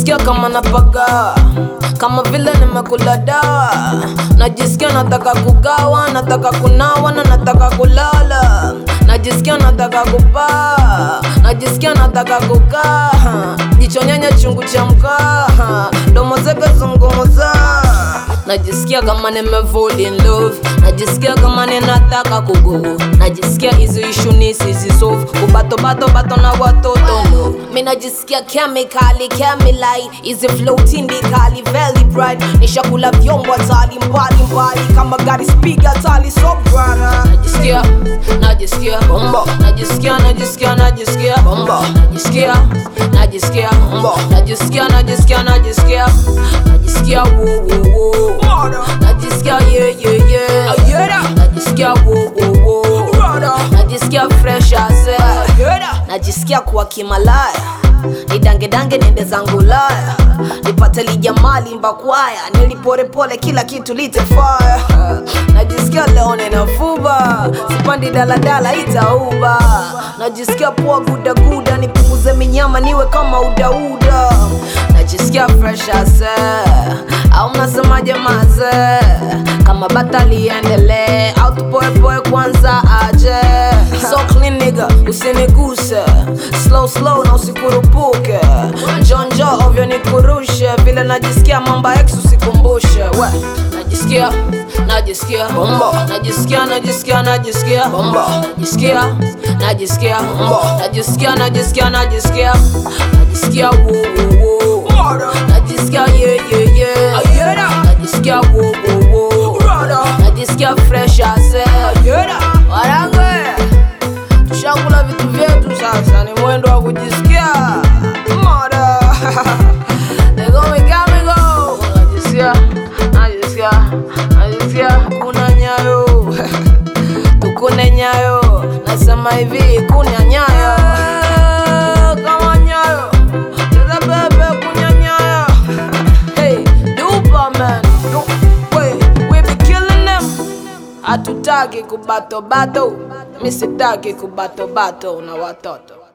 najisikia kama napaga kama vile nimekula dawa najisikia nataka kugawa nataka kunawa na nataka kulala najisikia nataka kupaa najisikia nataka kukaa jicho nyanya chungu cha mkaa domo zake zungumuza najisikia kama nimefall in love najisikia kama ninataka kugo najisikia hizi ishu nisizisolve kubatobato bato na watoto no mi najisikia kemikali kemilai hizi flow tindikali very bright nishakula vyombo hatali mbali mbali kama gari spiga tali so brana najisikia najisikia bombo najisikia najisikia najisikia bombo najisikia najisikia bombo najisikia najisikia najisikia najisikia wo wo wo najisikia yeah yeah yeah najisikia wo wo wo najisikia fresh as air najisikia kuwa kimalaya nidangedange nende zangu laya nipate lijamali mbakwaya niliporepole kila kitu litefaya najisikia leo ninafuba sipandi daladala itauba najisikia poa gudaguda nipunguze minyama niwe kama udauda najisikia fresh as air. au mnasemaje maze kama bata liendelee au tupoepoe kwanza aje so clean nigga usiniguse slow slow na usikurupuke njonjo ovyo nikurushe vile najisikia mamba ex usikumbushe we najisikia najisikia bombo najisikia najisikia najisikia bombo najisikia najisikia bombo najisikia najisikia najisikia najisikia wo wo wo najisikia yeah yeah yeah najisikia wo wo wo najisikia fresh as air warange tushakula vitu vyetu sasa ni mwendo wa kujisikia moda legomigamigo najisikia najisikia najisikia kuna nyayo tukune nyayo nasema hivi kuna nyayo kama nyayo cheza bebe kunya nyayo hey dupa man Du- we, we be killing them hatutaki kubatobato mi sitaki kubatobato na watoto